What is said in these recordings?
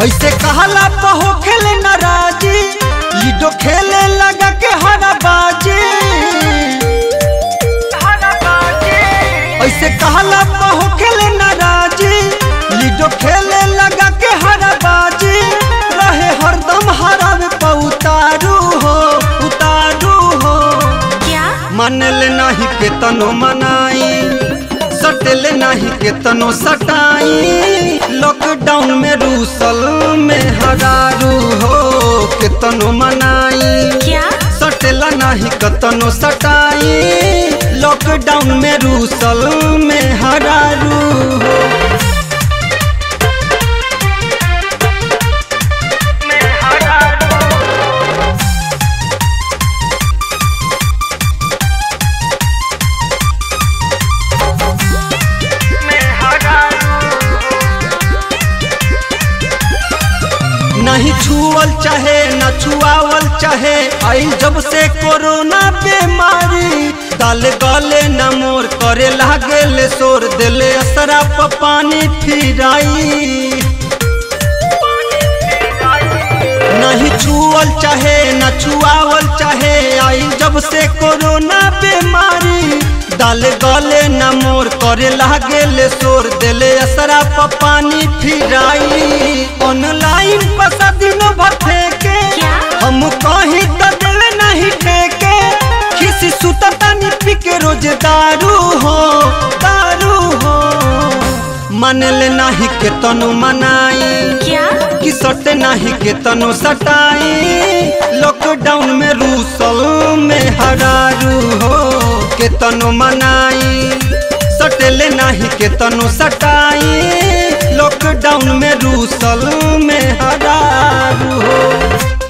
ऐसे कहला पहो खेले नाराजी लीडो खेले लगा के हरा बाजी ऐसे कहला पहो खेले नाराजी लीडो खेले लगा के हरा बाजी रहे हरदम हरा में उतारू हो उतारू हो क्या मनल नाही के तनो मनाई सटल नाही के तनो सटाई लॉकडाउन में रूसल में हरारू हो के तनो मनाई क्या सटल नाही के तनो सटाई लॉकडाउन में रूसल में हरारू हो नहीं छुअल चाहे न छुआवल चाहे आई जब से कोरोना बीमारी दाल गले न मोर करे लागे ले शोर दिले असरा प पानी फिराई नहीं छुअल चाहे न छुआवल चाहे आई जब से कोरोना बीमारी दाल गले न मोर करे लागे ले शोर दिले असरा प पानी फिराई ऑनलाइन पैसा दिन भथे के क्या? हम कहीं तो दिल नहीं ठेके किसी सुता तानी पी के रोज दारू हो दारू हो मनल नहीं के तनु मनाई क्या कि सटे नाही के तनो सटाई लॉकडाउन में रूसल में हरारू हो के तनो मनाई सटले नाही के तनो सटाई लॉकडाउन में रूसल में हरारू हो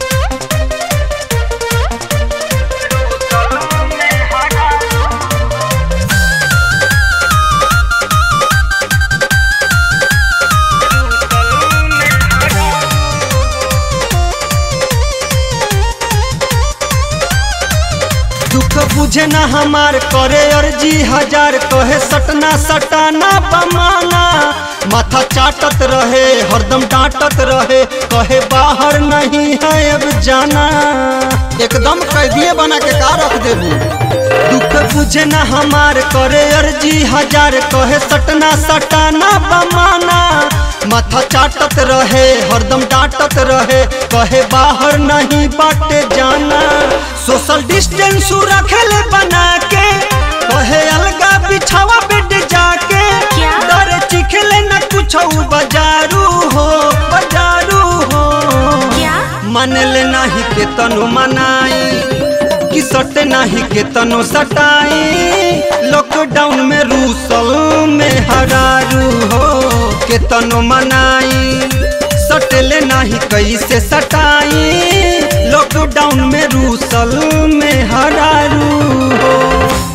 दुख बुझे ना हमार करे अर्जी हजार कहे सटना सटाना बमाना माथा चाटत रहे हरदम डांटत रहे कहे बाहर नहीं है अब जाना एकदम कैदिए बना के का रख देबू दुख बुझे ना हमार करे अर्जी हजार कहे सटना सटाना बमाना माथा चाटत रहे हरदम डांटत रहे कहे बाहर नहीं बाटे जाना सोशल डिस्टेंस रखेले बना के कहे अलगा बिछावा बेड जाके क्या? डर चिखले न कुछ बजारू हो बजारू हो क्या मनले नाही के तनु मनाई कि सटे नाही के तनु सटाई लॉकडाउन में रूसल में हरारू हो के तनु मनाई सटले नाही कैसे सटाई लॉकडाउन में रूसल में हरारू हो